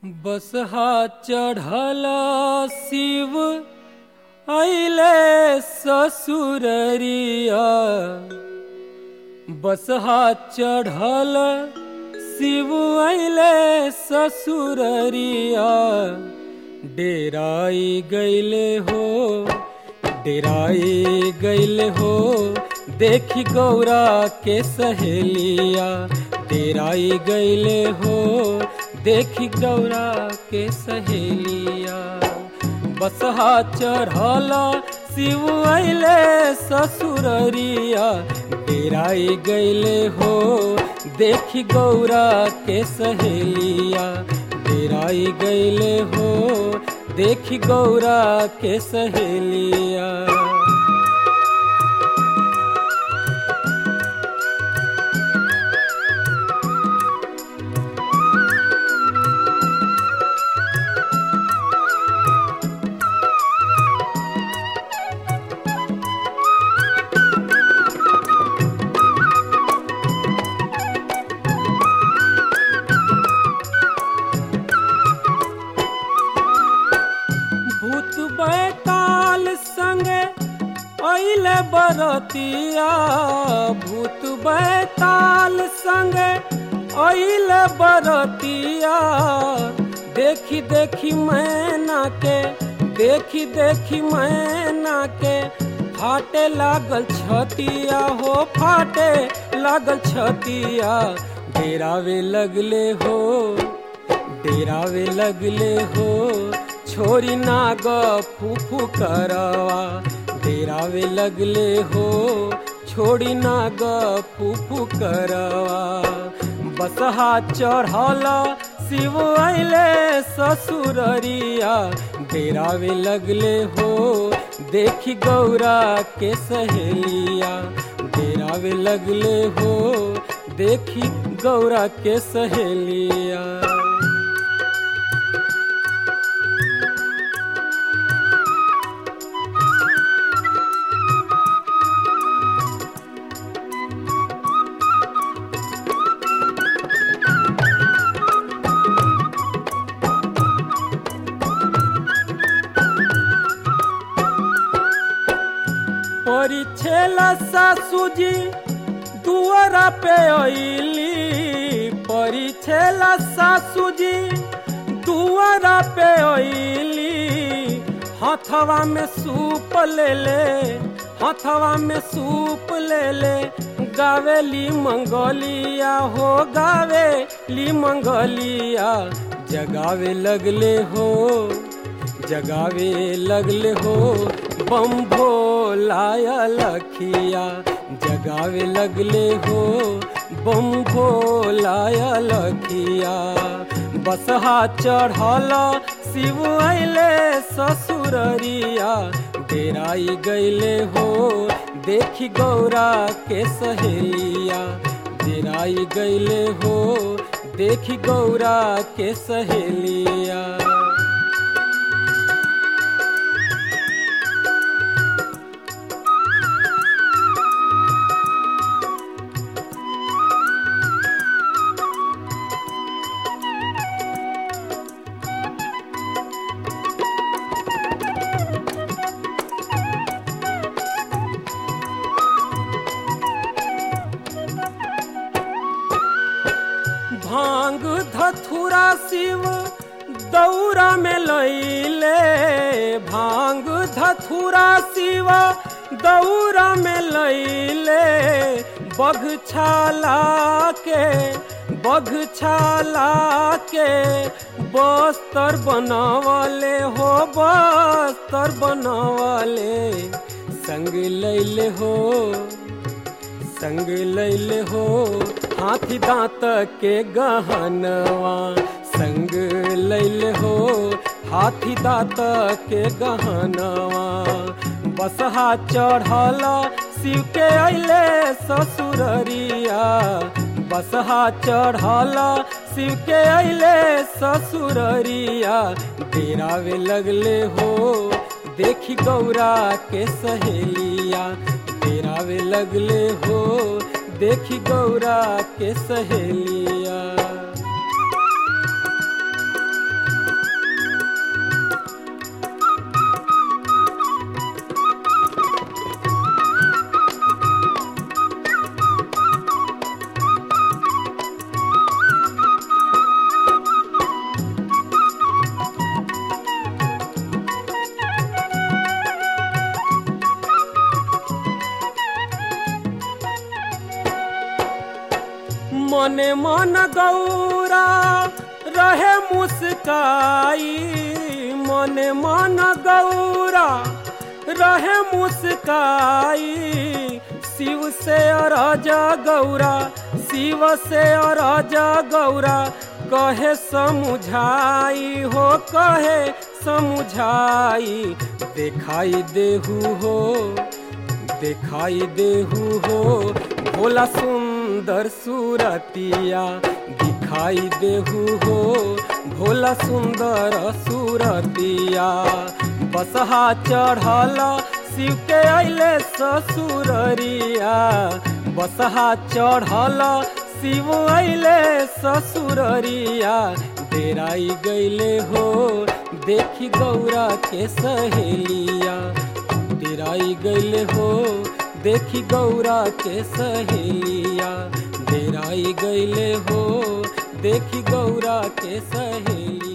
बसहा चढ़ल शिव अइले ससुररिया बसहा चढ़ल शिव अइले ससुररिया डेराई गैले हो डेराई गैले हो देखी गौरा के सहेलिया डेराई गैले हो देखी गौरा के सहेलिया बसहा चढ़ल शिव अइले ससुररिया डेराई गैले हो देखी गौरा के सहेलिया डेराई गैले हो देखी गौरा के सहेलिया भूत बैताल संगे अइले बरतिया भूत बैताल संगे अइले बरतिया देखी देखी मैना के देखी देखी मैना के फाटे लागल छतिया हो फाटे लागल छतिया डेरावे लगले हो डेरावे लगले हो छोरी नाग फूफू करवा डेरावे लगले हो छोड़ी नाग फूफू करवा बसहा चढ़ल शिव अइले ससुररिया डेरावे लगले हो देखी गौरा के सहेलिया डेरावे लगले हो देखी गौरा के सहेलिया परिछेला सासुजी दुआरा पे अइली परिछेला सासुजी दुआरा पे अइली हथवा में सूप ले ले हथवा में सूप ले ले गावेली मंगलिया हो गावेली मंगलिया जगावे लगले हो जगावे लगले हो बम भोलाया लखिया जगावे लगले हो बम भोलाया लखिया बसहा चढ़ल शिव अइले ससुररिया डेराई गैले हो देखी गौरा के सहेलिया डेराई गैले हो देखी गौरा के सहेलिया भांग धथुरा शिव दौरा में लैले भांग धथुरा शिव दौरा में लैले बघछाला के बघछाला के बस्तर बनवले हो बस्तर बनवले संग लैले हो संग लैले हो हाथी दांत के गहनवा संग लैले हो हाथी दांत के गहनवा बसहा चढ़ल शिव के अइले ससुररिया बसहा चढ़ल शिव के अइले ससुररिया डेरावे लगले हो देखी गौरा के सहेलिया डेरावे लगले हो देखी गौरा के सहेलिया मने मन गौरा रहे मुस्काई मने मन गौरा रहे मुस्काई शिव से राजा गौरा शिव से राजा गौरा कहे समुझाई हो कहे समुझाई दिखाई देहू हो दिखाई देहू हो भोला सुंदर सूरतिया दिखाई देहू हो भोला सुंदर सूरतिया बसहा चढ़ल शिव के अले ससुररिया बसहा चढ़ल शिव अले ससुररिया डेराई गईले हो देखी गौरा के सहेलिया डेराई गईले हो देखी गौरा के सहेलिया डेराई गईले हो देखी गौरा के सहेलिया